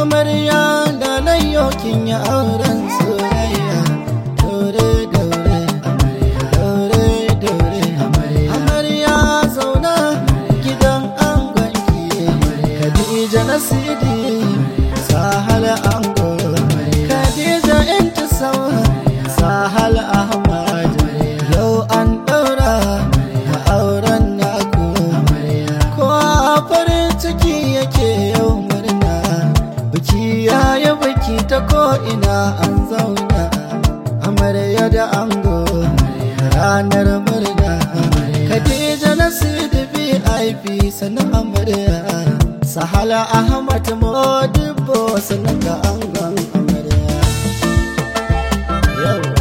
amarya da layyokin ya auren soyayya daure daure amarya daure daure amarya amarya zauna gidan angonki Khadija Nasidi Sahal Ango Khadija Intisawa Sahal Ahmad yau an daura a auren naku kowa farin ciki yake yau murna biki yayi biki ta ko ina an zauna amarya da ango ranar murna Khadija Nasidi VIP sanan amarya Sahala Ahmad Modibo sanan da angon amarya Yau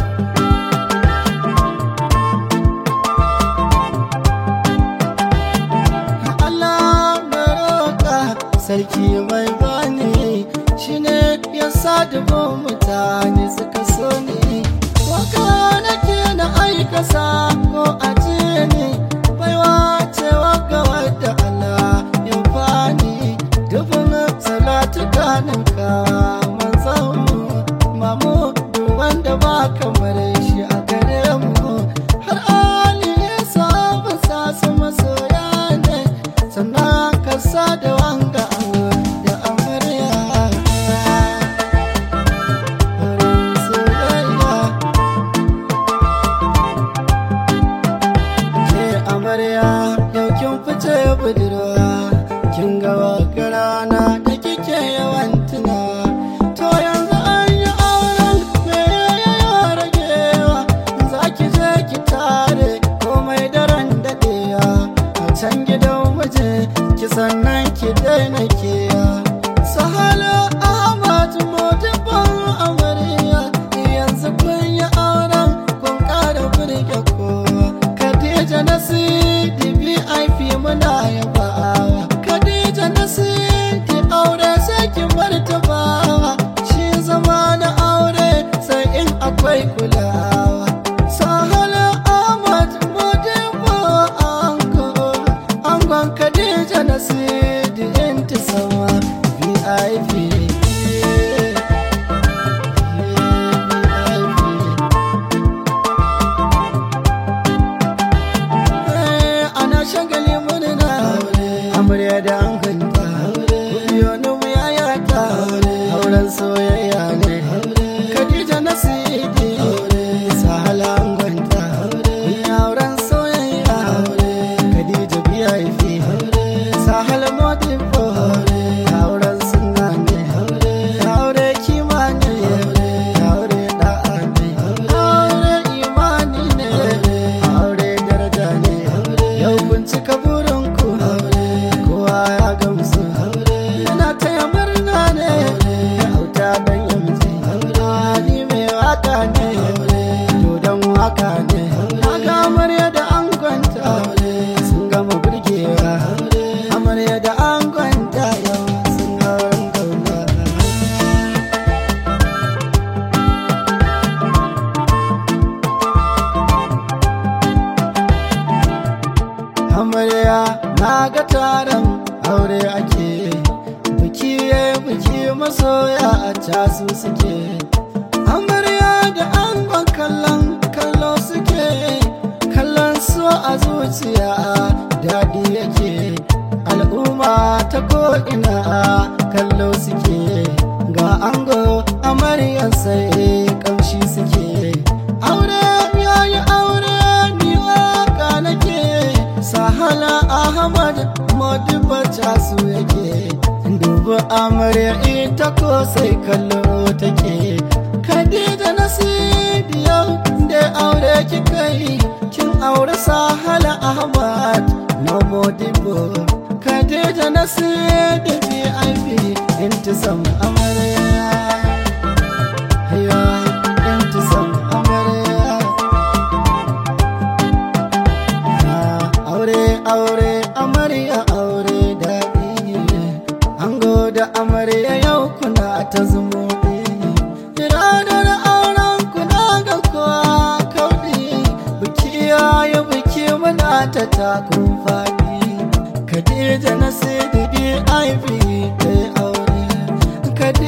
Allah na roƙa sarki mai bani shine ya sa dubu mutane suka so ni waka nake na aika ko ajiye ni baiwa cewa ga wadda Allah ya bani dubin salatu kanin ka manzon mu mamu duk wanda ba kamar shi a gare mu har ali ya saba sa su masoya ne sannan ka sa da wanga da amarya Wurin soyayya ke amarya yau kin fice budurwa kin ga waka rana da kike yawan tuna to yanzu an yi auren me ya ragewa za ki je ki tare komai daren daɗewa a can gidan waje ki sannan ki daina kewa sahala ahmad modibban amarya yanzu kun yi auren kun ƙara burge kowa khadija nasidi vip muna yabawa khadija nasidi aure sai ki martabawa shi zama na aure sai in akwai kulawa sahala ahmad modibbo ango angon khadija nasidi intisawa vip ana shagali murna amarya da anganta yonu mu yayata auren soyayya ne khadija nasidi sahala anganta auren soyayya khadija biyafi sahala modibo auren sunna ne aure kima ne aure da'a ne aure imani ne aure daraja ne yau kun cika burinku kowa ya gamsu yana taya murna ne auta dan yamji ni mai waka ne dodon waka ne ga amarya da angonta sun gama burgewa amarya da angonta yau sun hauren kauna amarya na ga taron aure ake biki ya biki masoya a casu suke amarya da angon kallon kallo suke kallon so a zuciya daɗi yake al'umma ta ko'ina kallo suke ga ango amaryan sai kamshi suke aure yayi aure ni waka nake sahala ahmad modiba casu yake dubu amarya ita ko sai kallo take khadija nasidi yau da aure kika yi kin aure sahala ahmad no modibo khadija nasidi vip intisam amarya ya intisam amarya aure aure amarya aure daɗi ango da amarya yau kuna ta zumuɗi ranar auren kuna ga kowa kauɗi biki yayi biki muna ta takun faɗi Khadija na sai da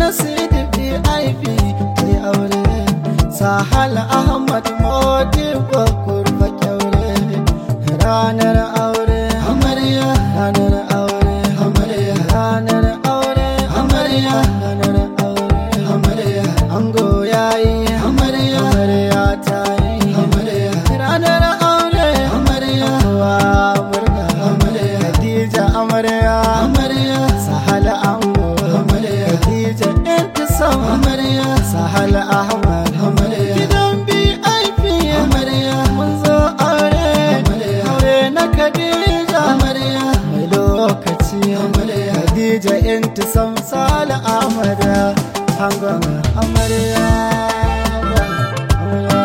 na sidi vip kai aure sahal ahmad modi kurba kyaure ranar aure amarya ranar aure amarya ranar aure amarya ranar aure amarya ango yayi amarya amarya tayi amarya ranar aure amarya wa murna amarya Khadija amarya amarya sahala ango amarya Khadija intisam amarya sahala ahmad amarya gidan BIP amarya mun zo aure aure na Khadija amarya mai lokaci amarya Khadija intisam sala ahmad angon amarya amarya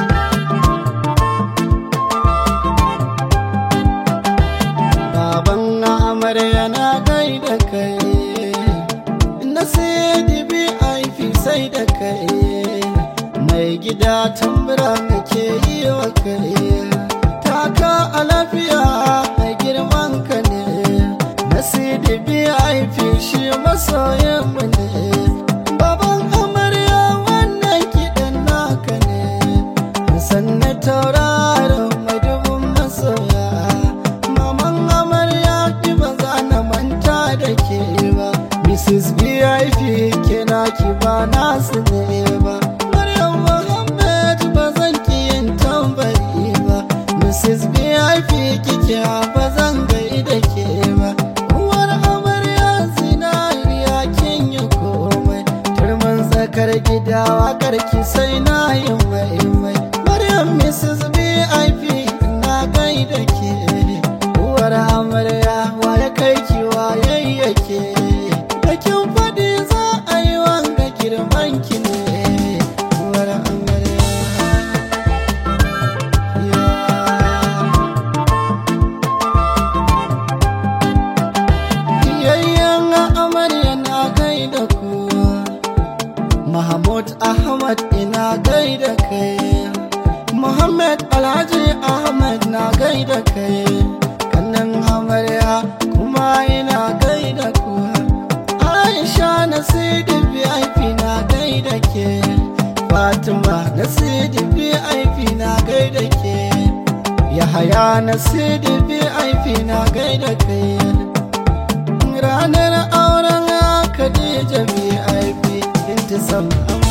baban na amarya na gaida kai na sai dibi aifi sai da kai mai gida tambura ke yi wa kai taka a lafiya mai girman ka ne na sai dibi aifi shi masoyin mu ne baban amarya wannan kiɗan naka ne sannan tauraron mai dubin masoya maman amarya ki ba za na manta da ke ba mrs vip ke na ki ba nasu ne ba maryam muhammad ba zan ki yin tambari ba mrs vip kike ba zan gai da ke ba uwar amarya zinariya kin yi komai turmin tsakar gida wakar ki sai na yi mai mai maryam mrs vip na gai da ke uwar amarya waye kai ki waye yake da kin faɗi za a yi wanga girman ki ne uwar amarya Yayyan amarya na gaida ku Mahmud Ahmad ina gaida kai Muhammad Alhaji Ahmad na gaida kai Kannan amarya kuma ina gaida ku Aisha na Sidi VIP na gaida ke Fatima na Sidi VIP na gaida ke Yahaya na Sidi VIP na gaida kai ranar auren Khadija VIP intisam